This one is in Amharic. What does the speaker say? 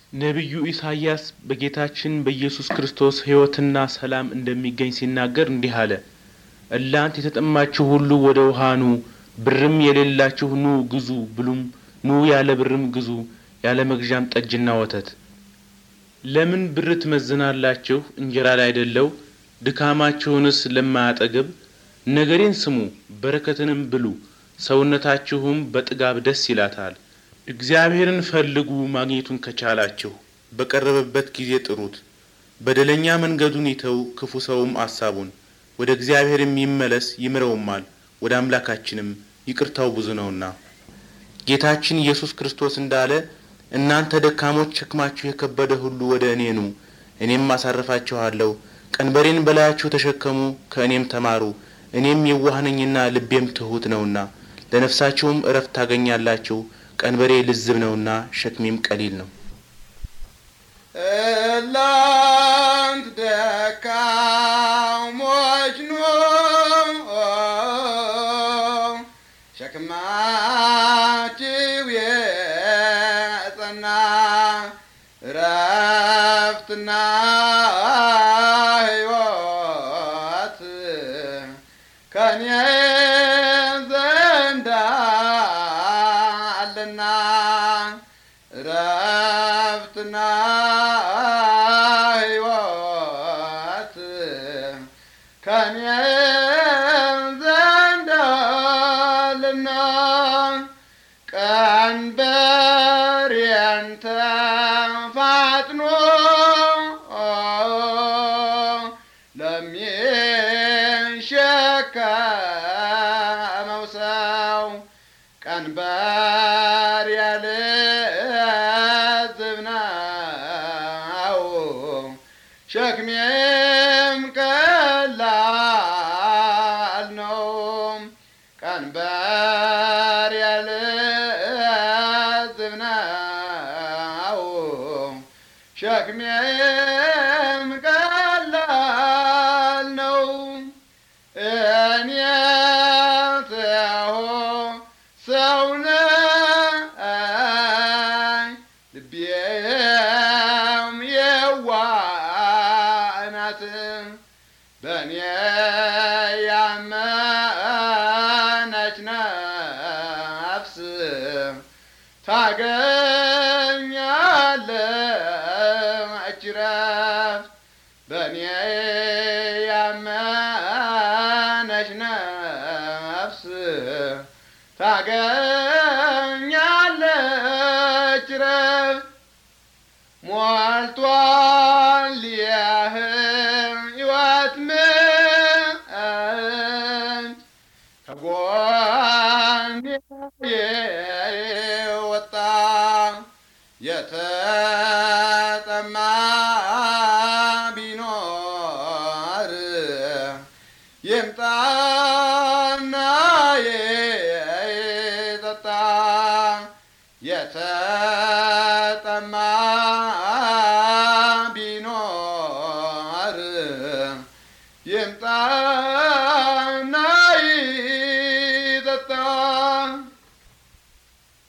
ነቢዩ ኢሳይያስ በጌታችን በኢየሱስ ክርስቶስ ሕይወትና ሰላም እንደሚገኝ ሲናገር እንዲህ አለ። እናንት የተጠማችሁ ሁሉ ወደ ውሃ ኑ፣ ብርም የሌላችሁ ኑ ግዙ ብሉም፣ ኑ ያለ ብርም ግዙ፣ ያለ መግዣም ጠጅና ወተት። ለምን ብር ትመዝናላችሁ እንጀራ ላይደለው? ድካማችሁንስ ለማያጠግብ? ነገሬን ስሙ በረከትንም ብሉ፣ ሰውነታችሁም በጥጋብ ደስ ይላታል። እግዚአብሔርን ፈልጉ ማግኘቱን ከቻላችሁ፣ በቀረበበት ጊዜ ጥሩት። በደለኛ መንገዱን ይተው፣ ክፉ ሰውም አሳቡን። ወደ እግዚአብሔርም ይመለስ ይምረውማል፣ ወደ አምላካችንም ይቅርታው ብዙ ነውና። ጌታችን ኢየሱስ ክርስቶስ እንዳለ እናንተ ደካሞች ሸክማችሁ የከበደ ሁሉ ወደ እኔ ኑ፣ እኔም አሳርፋችኋለሁ። ቀንበሬን በላያችሁ ተሸከሙ፣ ከእኔም ተማሩ፣ እኔም የዋህ ነኝና ልቤም ትሑት ነውና፣ ለነፍሳችሁም እረፍት ታገኛላችሁ። ቀንበሬ ልዝብ ነውና ሸክሜም ቀሊል ነው። እናንት ደካሞች ኑ፣ ሸክማችሁ የጸና እረፍትና ሕይወት ከኔ ዘንድ አለና እረፍትና ሕይወት ከኔ ዘንድ አለና ቀንበሬን ተፋጥኖ ለሚሸከመው ሰው ቀንበር ያልዝብ ነው፣ ሸክሜም ቀላል ነው። ቀንበር ያልዝብ ነው፣ ሸክሜም ቀላል ነው። እኔ ትሁ ሰው ነኝ፣ ልቤም የዋህ ናት። በእኔ ያመነች ነፍስ ታገኛለች ረፍት። በእኔ ያመነች ነፍስ ታገኛለች ረፍት። ሞልቷል የሕይወት ምንጭ ከጎኔ የወጣ የተጠማ ቢኖር ይምጣ